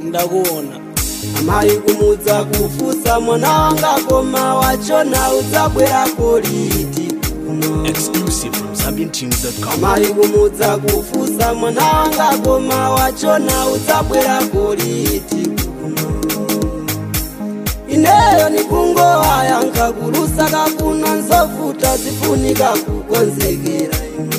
ndakuona amayi kumudza kufusa mwana wanga koma wachona udzabwerako liti kuno Exclusive from ZambianTunes.com. amayi kumudza kufusa mwana wanga koma wachona udzabwerako liti kuno ineyo nikungowa yankakulusa kakuno nzovuta zifunika kukonzekera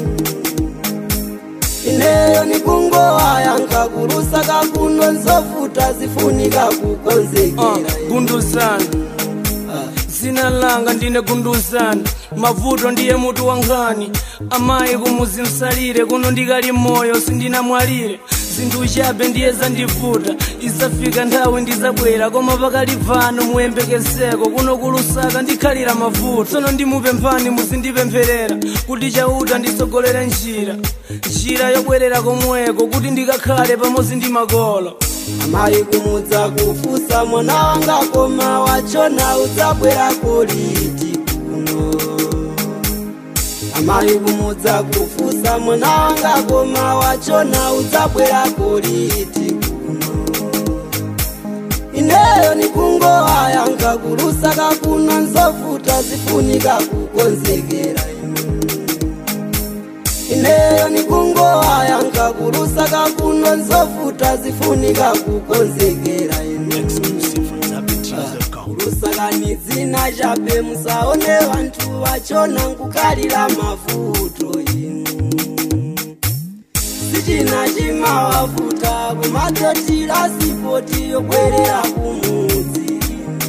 ineyo nikungowa yankakulusa kakuno nzovuta zifunika uh, kukonzekera gunduzani zina langa ndine gunduzani mavuto ndiye mutu wangani amayi kumuzi msalire kuno ndikali moyo sindinamwalire zinthu chabe ndiye zandivuta izafika nthawi ndizabwera koma pakali pano muyembekezeko kuno kulusaka ndikhalira mavuto tsono ndimupemphani muzindipempherera kuti chauta nditsogolere njira njira yobwerera komweko kuti ndikakhale pamodzi ndi makolo amayi kumudza kufusa mwana wanga koma wachona udzabwerako liti kuno amayi kumudza kufusa mwana wanga koma wachona udzabwerako liti kuno ineyo nikungowa yankakulusa kakuno nzovuta zifunika kukonzekera ineyo nikungowa yankakulusa kakuno nzovuta zifunika kukonzekera ine Exclusive from ZambianTunes.com. lusakani dzina chabe musaone vantu vachona nkukalira mavuto inu sichina chimawavuta kumatotira sipoti yobwerera kumudzi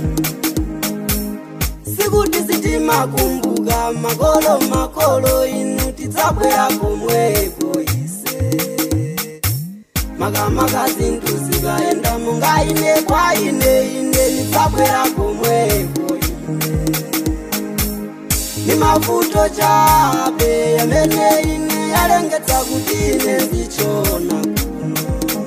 sikuti sitimakumbuka makolo makolo inu tidzabwera komweko ise makamaka zinthu zikaenda mungaine kwaine ine nidzabwera komweko ine ni mavuto chabe yamene ine yalengetsa kuti ine ndichona kuno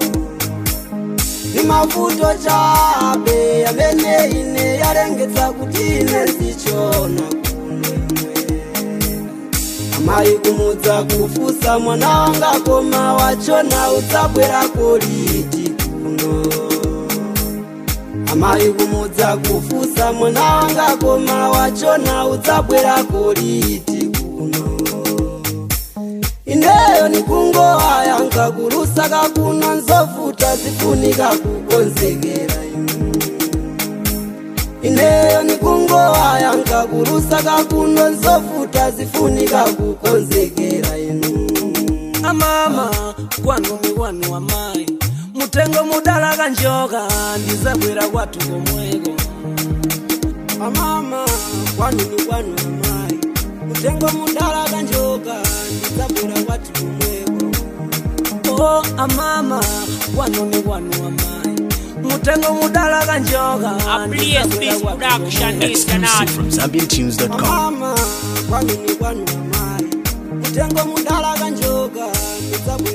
ni mavuto chabe yamene ine yalengetsa kuti ine ndichona kuno imwe amayi kumudza kufusa mwana wanga koma wachona udzabwerako liti kuno amayi kumudza kufusa mwana wanga koma wachona udzabwerako liti kuno ineyo nikungowa yankakulusa kakuno nzovuta zifunika kukonzekera inu ineyo nikungowa yankakulusa kakuno nzovuta zifunika kukonzekera inu amama kwanu ni kwanu amayi mutengo mudala kanjoka ndizabwera kwathu komweko amama kwanu ni kwanu amayi mutengo mudala kanjoka ndidzabwera kwathu komweko o amama kwanu ni kwanu amayi mutengo mudala kanjoka Please, this production is Exclusive cannot. from ZambianTunes.com. mama kwanu ni kwanu amayi mutengo mudala kanjoka ndidzabwera